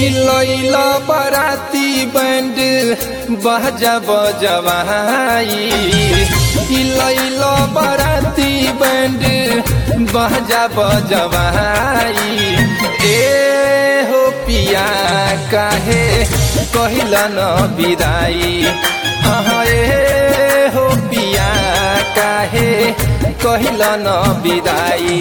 लैल बराती बैंड बजा बजवाई लैल बराती बैंड बजा बजवाई ए हो पिया काहे कहिल न विदाई हाँ ए हो पिया काहे कहिल न विदाई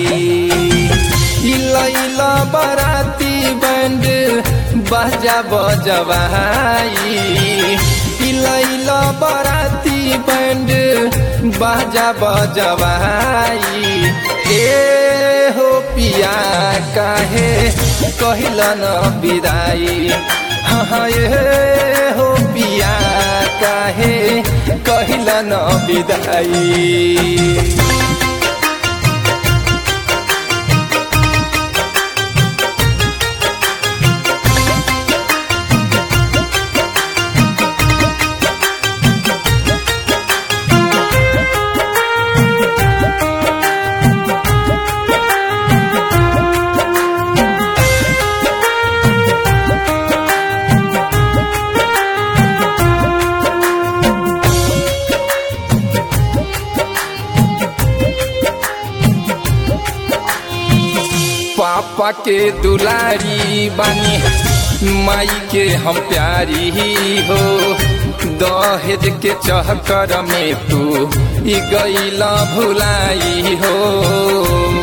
लैल बराती बैंड बजा बजवाई लैल बराती बैंड बजा बजवाई ए हो पिया काहे कहिल न विदाई हाँ ए हो पिया काहे कहिल न विदाई पापा के दुलारी बानी माई के हम प्यारी हो दहेज के चहकर में तू ई गईला भुलाई हो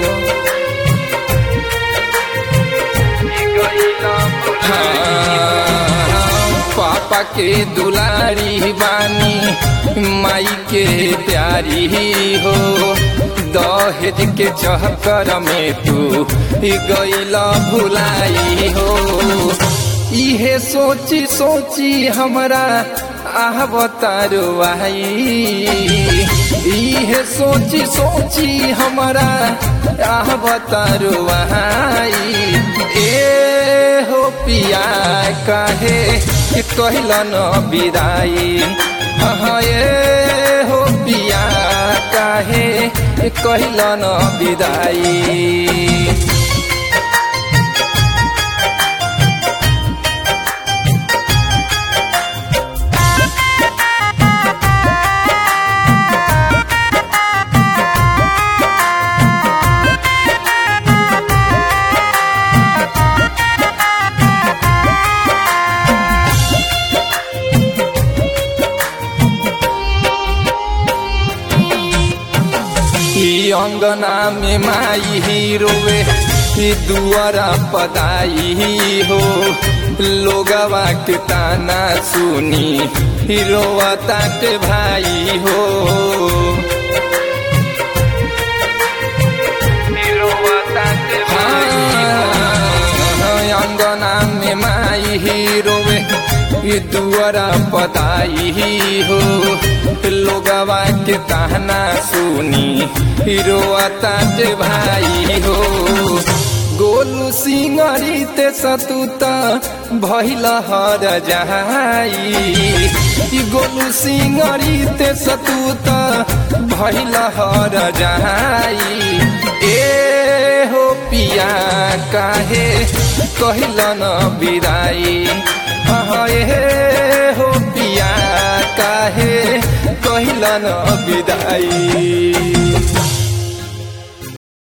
हाँ, पापा के दुलारी बानी माई के प्यारी हो दहेज के चहकर में तू गईला भुलाई हो इहे सोची सोची हमरा आह बतारो आई इहे सोची सोची हमरा आह बतारो आई ए हो पिया काहे कहिल न विदाई हाँ ए हो पिया काहे कहिल न विदाई अंगना में माई ही रोवे दुआरा पदाई हो लोगवा के ताना सुनी रोवा ताट भाई हो अंगना में माई ही रोवे दुआरा पदाई हो लोगवा के ताना सुनी हिरोआ ताज भाई हो गोलू सिंगरी ते सतुत भैल हर जहाई गोलू सिंगरी ते सतुत भैल हर जहाई ए हो पिया काहे कहिल न विदाई हाँ ए हो पिया काहे कहिल न विदाई